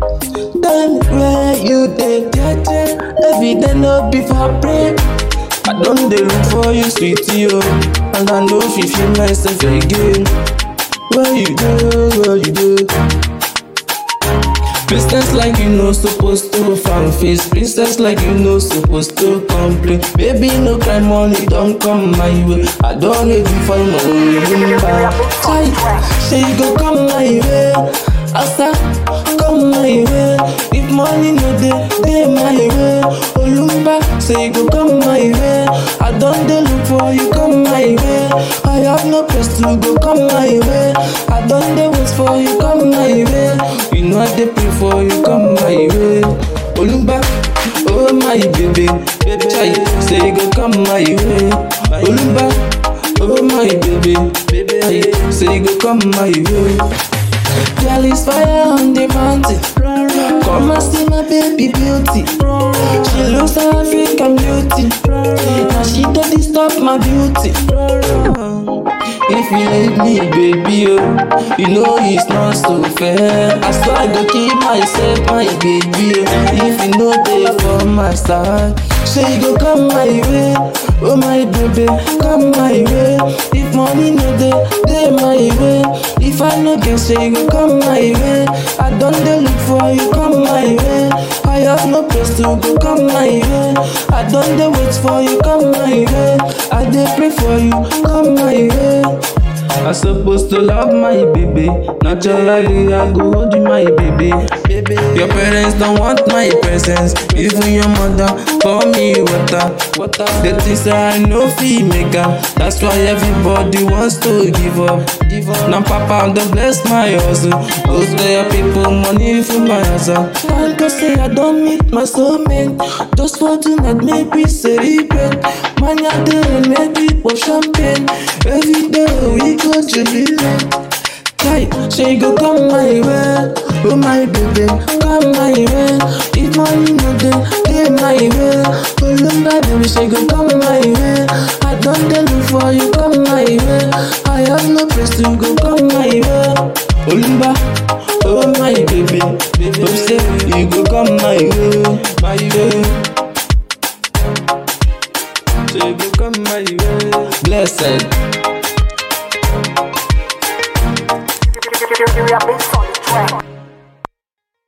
Tell me where you dey, jeje. Every day no be for pray. I don dey look for you, sweetie, oh, and I no fit feel myself again. Where you dey, where you dey? Princess like you no supposed to fan face Princess like you no supposed to complain Baby no cry money don't come my way I don't need you for my own back Say you go come my way Asa come my way If money no dey dey my way Olumba say you go come my way I don't dey look for you come my way I have no place to go come my way I don't dey wait for you come my way You know I dey pray for you come my way Olumba oh my baby baby chai say you go come my way Olumba oh my baby baby chai say you go come my way Girl is fire on the mountain. Come and see my baby beauty. She looks like African beauty. Now she don't disturb my beauty. If you leave me, baby, oh, you know it's not so fair. I swear I go keep myself, my baby. Oh, if you know they for my side, say you go come my way. Oh my baby, come my way. If money no dey, dey my way. If I no get, say you go come my way. I don't dey look for you, come my way. I have no place to go, come my way. I don't dey wait for you, come my way. I dey pray for you, come my way. I supposed to love my baby. Naturally, I go hold you, my baby. baby. Your parents don't want my presence. Even your mother pour me water. water. The things that I know feel make up. That's why everybody wants to give up. Give up. Now, Papa, don't bless my hustle. Those there people money for my hustle. Can't go say I don't meet my soulmate. Just for tonight, maybe celebrate. Man, I do maybe pop champagne. Every day we go jubilate. Kai, say you go come my way, oh my baby, come my way. If money no dey, dey my way. Olumba baby, say you go come my way. I don't dey look for you, come my way. I have no place to go, come my way. Olumba, oh my baby, baby, oh say you go come my way, my way. Say you go come my way. Blessed. You, you, you, you, you, you,